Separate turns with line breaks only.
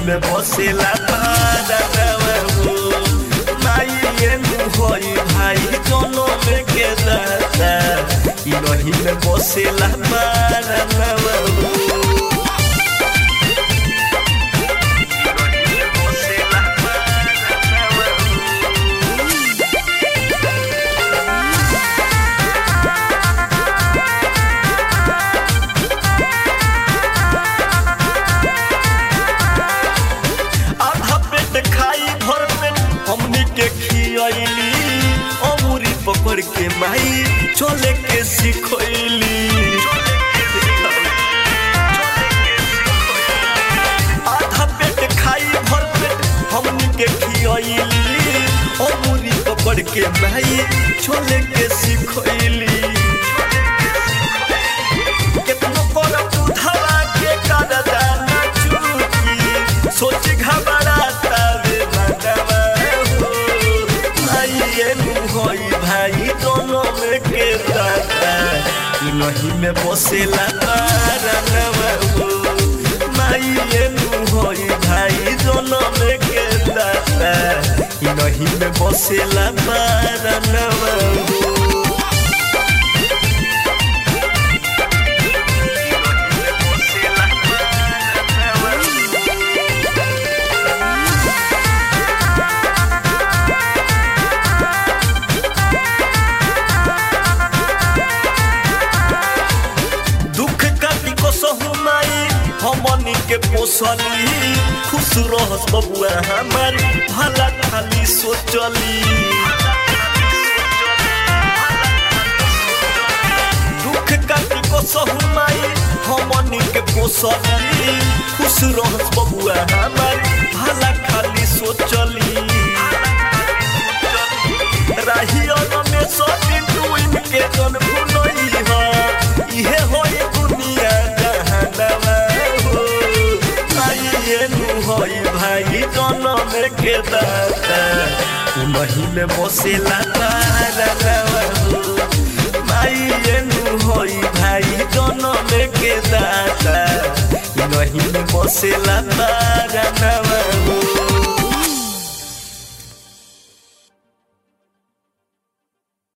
में बसेला पारनवा हो माई एनु होई भाई दोनों में के दाता ई रही में बसेला पारनवा हो बसेला पारनवा हो आधा पेट खाई भर पेट हमनी के खियली अमूरी पकड़ के माई चले के सिखैली आधा पेट खाई भर पेट हमनी के खियली अमूरी पकड़ के माई चले के सिखैली केतनो करब दूधवा के करदाना चुकी सोच घबराता रे मनवा हो भाई एनु होई भाई दोनों में के दाता ई नहीं में बसेला पारनवा हो माई एनु होई भाई दोनों में के दाता ई नहीं में बसेला पारनवा हो दुख काटी को सहुमाई हमनी के पोसली खुश रहस बबुआ हमार भला खाली सोचली दुख काटी को सहुमाई हमनी के पोसली खुश रहस बबुआ हमार भला खाली सोचली राहियन में सब बिंदु इनके जन भुलई ह इहे होई दुनिया जहानवा हो आई एनु होई भाई जनम के दाता उनही में बसेला तारनवा हो माई एनु होई भाई जनम के दाता उनही में बसेला तारनवा